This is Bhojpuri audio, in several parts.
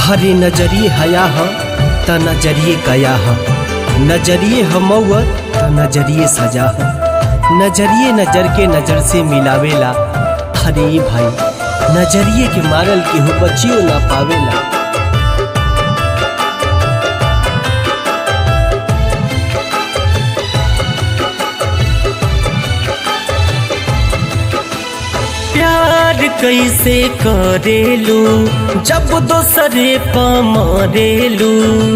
हरे नजरिए हया ह त नजरिए कया ह नजरिए हमौत त नजरिए सजा ह नजरिए नजर के नजर से मिलावेला हरे भाई नजरिए के मारल केहू बचियो ना पावेला प्यार कैसे करेलू जब दोसरे प मरेलू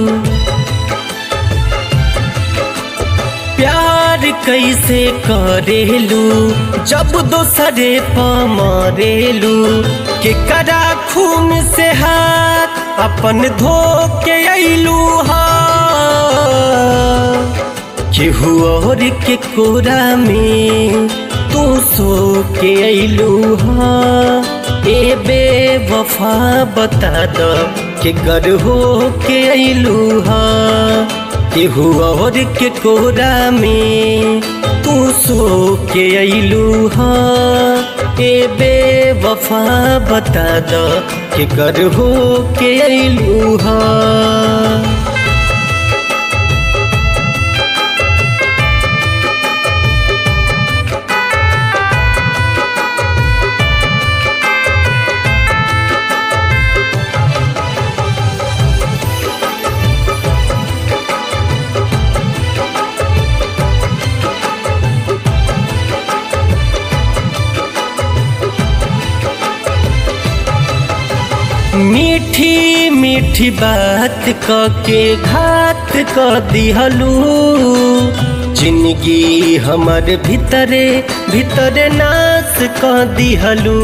प्यार कैसे करेलू जब दोसरे प मरेलू के करा खून से हाथ अपन धो के अइलू हा केहू और के कोरा में तू सो के अइलू हा ए बेवफा बता द के कर हो के अइलू हा केहू और के कोरा में तू सो के अइलू हा ए बेवफा बता द के कर हो के अइलू हा मीठी मीठी बात क के घात क दिहलू जिंदगी हमर भीतरे भीतरे नाश क दिहलू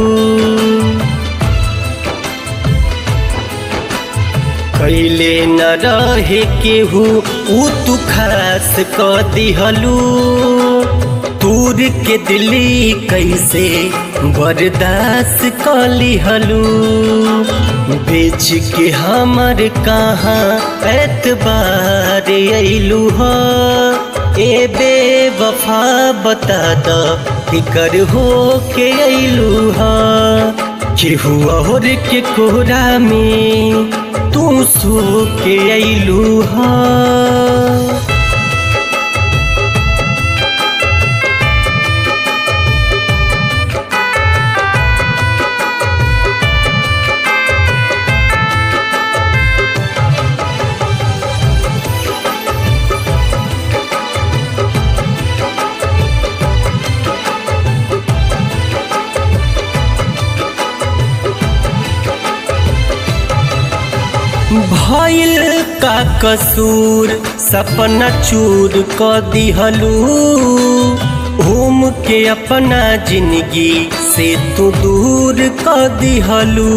कैले न रहे केहू ऊ तू खास क दिहलू तूर के दिली कैसे बर्दाश्त क लिहलू बेच के हमर कहाँ एतबार अइलू ह ए बेवफा बता द फिकर हो के अइलू ह केहू और के कोरा में तू सो के अइलू हा भइल का कसूर सपना चूर क दिहलू घूम के अपना जिंदगी से तू दूर क दिहलू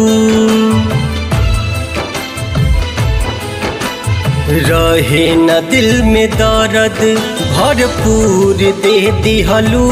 रहे न दिल में दर्द भरपूर दे दिहलू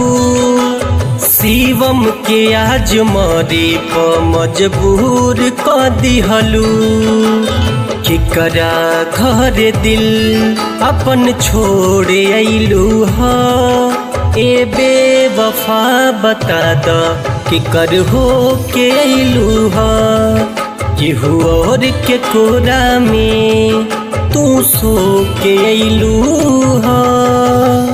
शिवम के आज मरे प मजबूर क दिहलू केकरा घर दिल अपन छोड़े अइलू हा ए बेवफा बता द केकर हो के अइलू हा केहू और के कोरा में तू सो के अइलू हा